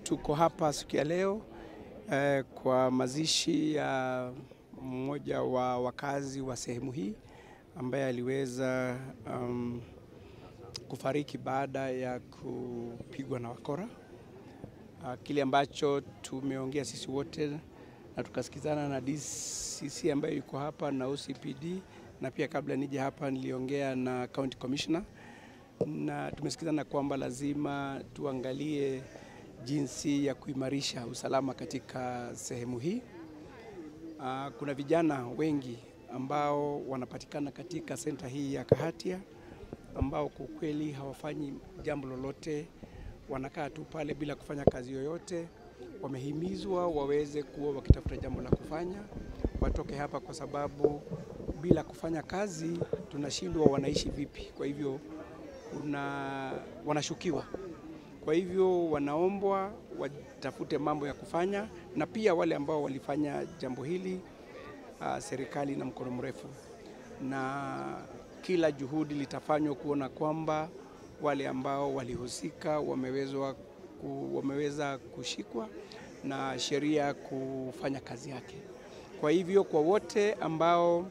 tuko hapa siku ya leo eh, kwa mazishi ya mmoja wa wakazi wa sehemu hii ambaye aliweza um, kufariki baada ya kupigwa na wakora. Uh, kile ambacho tumeongea sisi wote na tukasikizana na DCC ambayo yuko hapa na OCPD na pia kabla nije hapa niliongea na County Commissioner na tumesikizana kwamba lazima tuangalie jinsi ya kuimarisha usalama katika sehemu hii. Uh, kuna vijana wengi ambao wanapatikana katika senta hii ya Kahatia ambao kwa kweli hawafanyi jambo lolote, wanakaa tu pale bila kufanya kazi yoyote. Wamehimizwa waweze kuwa wakitafuta jambo la kufanya, watoke hapa, kwa sababu bila kufanya kazi tunashindwa wanaishi vipi. Kwa hivyo kuna wanashukiwa, kwa hivyo wanaombwa watafute mambo ya kufanya, na pia wale ambao walifanya jambo hili uh, serikali na mkono mrefu, na kila juhudi litafanywa kuona kwamba wale ambao walihusika wamewezwa ku, wameweza kushikwa na sheria kufanya kazi yake. Kwa hivyo kwa wote ambao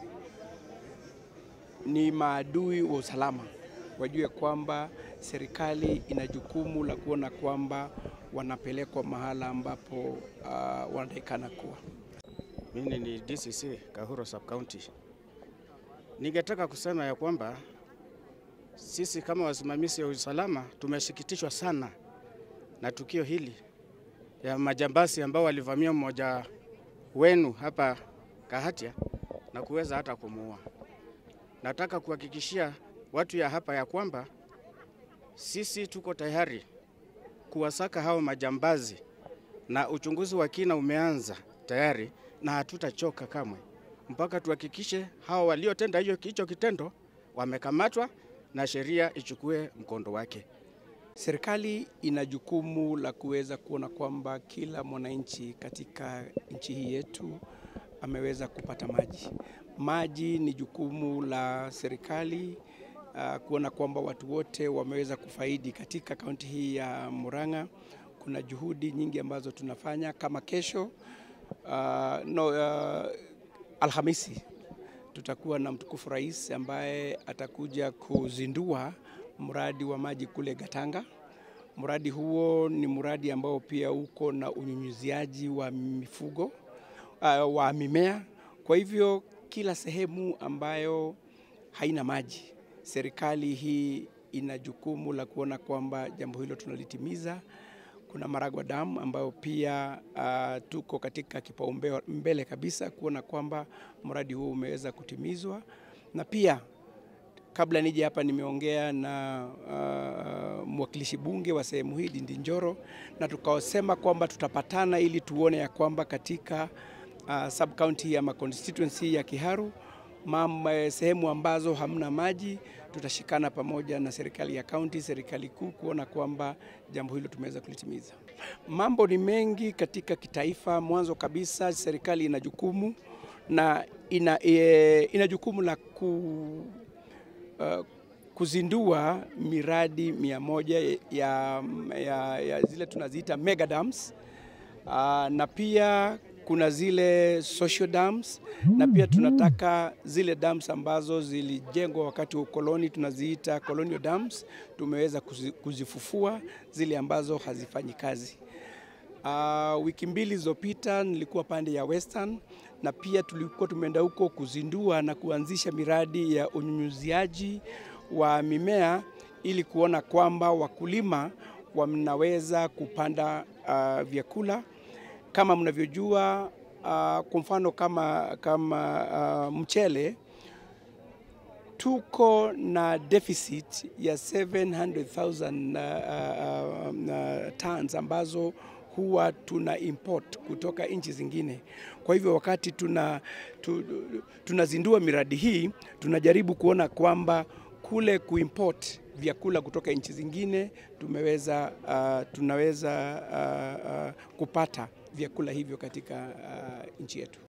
ni maadui wa usalama wajue kwamba serikali ina jukumu la kuona kwamba wanapelekwa mahala ambapo uh, wanatakikana kuwa. Mimi ni DCC Kahuro Sub County. Ningetaka kusema ya kwamba sisi kama wasimamizi wa usalama tumesikitishwa sana na tukio hili ya majambazi ambao walivamia mmoja wenu hapa Kahatia na kuweza hata kumuua. Nataka kuhakikishia watu ya hapa ya kwamba sisi tuko tayari kuwasaka hao majambazi na uchunguzi wa kina umeanza tayari na hatutachoka kamwe mpaka tuhakikishe hao waliotenda hiyo hicho kitendo wamekamatwa na sheria ichukue mkondo wake. Serikali ina jukumu la kuweza kuona kwamba kila mwananchi katika nchi hii yetu ameweza kupata maji. Maji ni jukumu la serikali uh, kuona kwamba watu wote wameweza kufaidi katika kaunti hii ya Murang'a. Kuna juhudi nyingi ambazo tunafanya kama kesho uh, no, uh, Alhamisi tutakuwa na mtukufu rais ambaye atakuja kuzindua mradi wa maji kule Gatanga. Mradi huo ni mradi ambao pia uko na unyunyiziaji wa mifugo uh, wa mimea. Kwa hivyo kila sehemu ambayo haina maji, serikali hii ina jukumu la kuona kwamba jambo hilo tunalitimiza. Kuna Maragwa Dam ambayo pia uh, tuko katika kipaumbele kabisa kuona kwamba mradi huu umeweza kutimizwa, na pia kabla nije hapa nimeongea na uh, mwakilishi bunge wa sehemu hii Ndindi Njoro, na tukasema kwamba tutapatana ili tuone ya kwamba katika uh, sub county ama constituency ya Kiharu mama, sehemu ambazo hamna maji tutashikana pamoja na serikali ya kaunti, serikali kuu kuona kwamba jambo hilo tumeweza kulitimiza. Mambo ni mengi katika kitaifa. Mwanzo kabisa, serikali ina jukumu na ina, e, ina jukumu la ku, uh, kuzindua miradi mia moja ya, ya, ya zile tunaziita mega dams uh, na pia kuna zile social dams na pia tunataka zile dams ambazo zilijengwa wakati wa ukoloni tunaziita colonial dams, tumeweza kuzifufua zile ambazo hazifanyi kazi. Uh, wiki mbili zilizopita nilikuwa pande ya Western na pia tulikuwa tumeenda huko kuzindua na kuanzisha miradi ya unyunyuziaji wa mimea ili kuona kwamba wakulima wanaweza kupanda uh, vyakula kama mnavyojua uh, kwa mfano kama, kama uh, mchele tuko na deficit ya 700,000 uh, uh, uh, tons ambazo huwa tuna import kutoka nchi zingine. Kwa hivyo wakati tuna, tu, tunazindua miradi hii tunajaribu kuona kwamba kule kuimport vyakula kutoka nchi zingine tumeweza, uh, tunaweza uh, uh, kupata vyakula hivyo katika uh, nchi yetu.